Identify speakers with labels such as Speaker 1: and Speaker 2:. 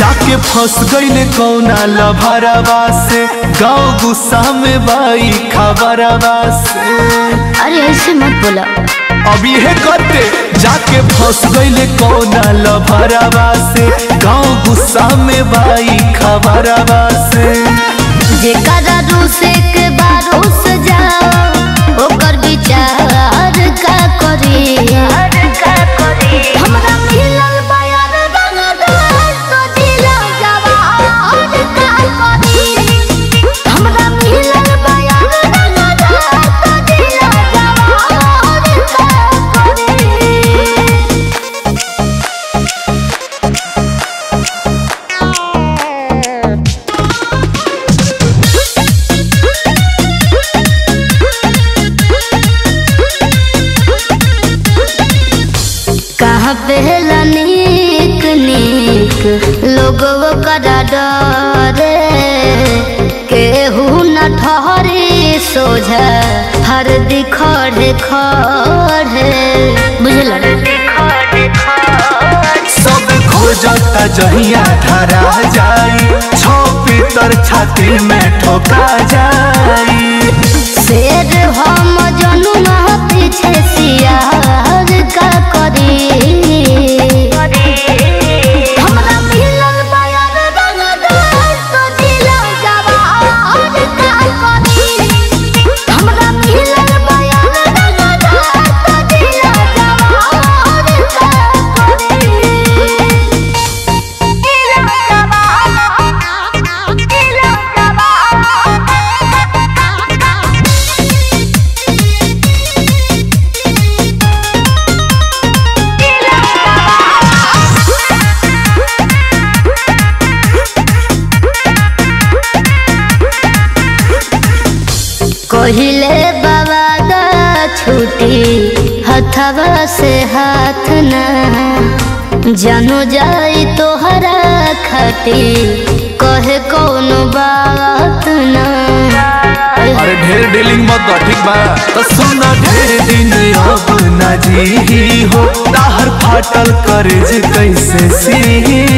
Speaker 1: जाके फंस गईले कौना लभरवा से गाँव गुस्सा में बाई खबरवा से
Speaker 2: अरे ऐसे मत बोला
Speaker 1: अब ये करते जाके फंस गईले कौना लभरवा से गाँव गुस्सा में बाई खबरवा से
Speaker 2: जेकरा रूसे के बारूस जाओ ओकर विचार का करी हमरा मिलल बयान रंगदार तो दिला जवान का करी हमरा मिलल बयान रंगदार तो दिला जवान का करी कहाँ पहला नीक नीक लोग करा डरे केहू न ठहरे सोझा हर दिखड़े खड़े बुझल
Speaker 1: सब खोजता जहिया धरा जाई छो पीतर छाती में ठोका जाई
Speaker 2: शेर हम जनुमा पीछे सियार का करी हमरा मिलल बयान रंगदार तो दिला जवान का करी हमरा मिलल बयान रंगदार तो दिला जवान का करी दिला जवान दिला जवान कहिले बाबा दा छुटी हथवा से हाथ न जानो जाई तोहरा खटी कहे कौनो बात न
Speaker 1: अरे ढेर डीलिंग मत कर ठीक बा तो सुना ढेर दिन अब ना जी हो ताहर फाटल करज कैसे सी